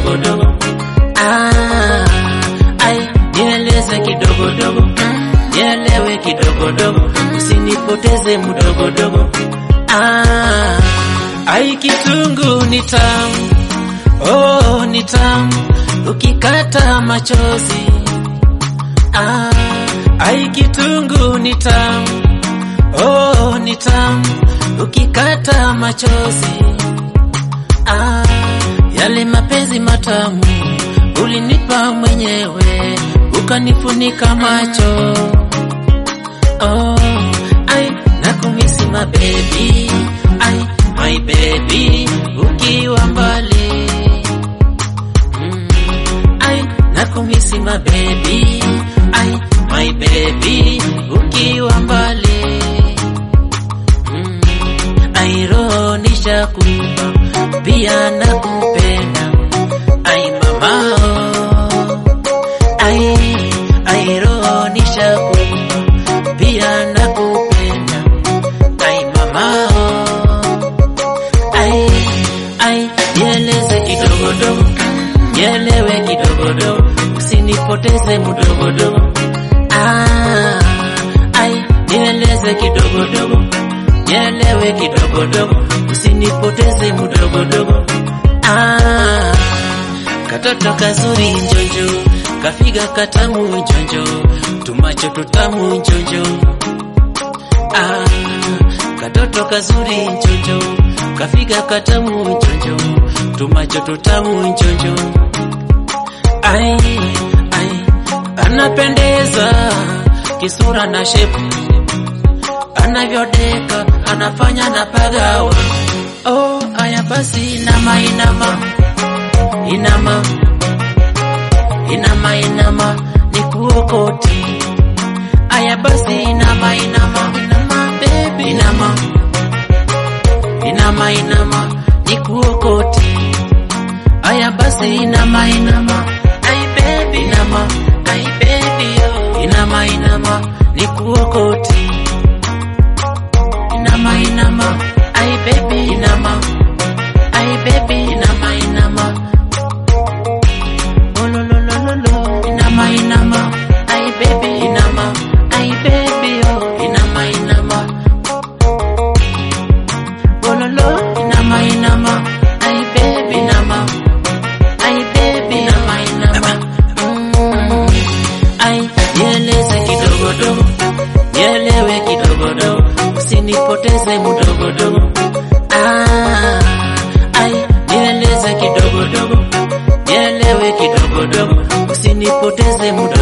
kidogodogo. Ah, ai, nieleze kidogodogo, nielewe kidogodogo, usinipoteze mdogodogo. Ah, ai, kitungu ni tamu, oh, ni tamu, ukikata machozi. Ah, ai, kitungu ni tamu, oh, ni tamu, ukikata machozi. Ah, yale mapenzi matamu ulinipa mwenyewe, ukanifunika macho. Oh, ai, nakumisi my baby, ai, my baby, ukiwa mbali. Mm, ai, nakumisi my baby, ai, my baby, ukiwa mbali. Mm, ai, roho nishakupa, pia nakupenda. Ai mama, oh, ai, ai roho nishakupa, pia nakupenda. Ai mama, oh, ai, ai, nieleze kidogodogo, nielewe kidogodogo, usinipoteze mdogodogo. Ah, ai, nieleze kidogodogo, nielewe kidogodogo, usinipoteze mdogodogo. Ah, katoto kazuri njonjo, kafiga katamu njonjo, tumacho tutamu njonjo. Ah, katoto kazuri njonjo, kafiga katamu njonjo, tumacho tutamu njonjo. Ai, ai, anapendeza kisura na shepu, anavyodeka anafanya na pagawa. Oh, aya basi inama inama inama inama inama nikuokoti. Aya basi inama inama inama baby inama inama inama nikuokoti. Aya basi inama inama ai baby inama ai baby oh. inama inama nikuokoti. Inama inama ai baby inama ai baby inama inama oh lo lo lo lo lo inama inama ai baby inama ai baby oh inama inama oh lo lo inama inama ai baby inama ai baby inama inama mm. ai nieleze kidogodogo nielewe kidogodogo usinipoteze mdogodogo ah, ai nieleze kidogodogo nielewe kidogodogo usinipoteze muda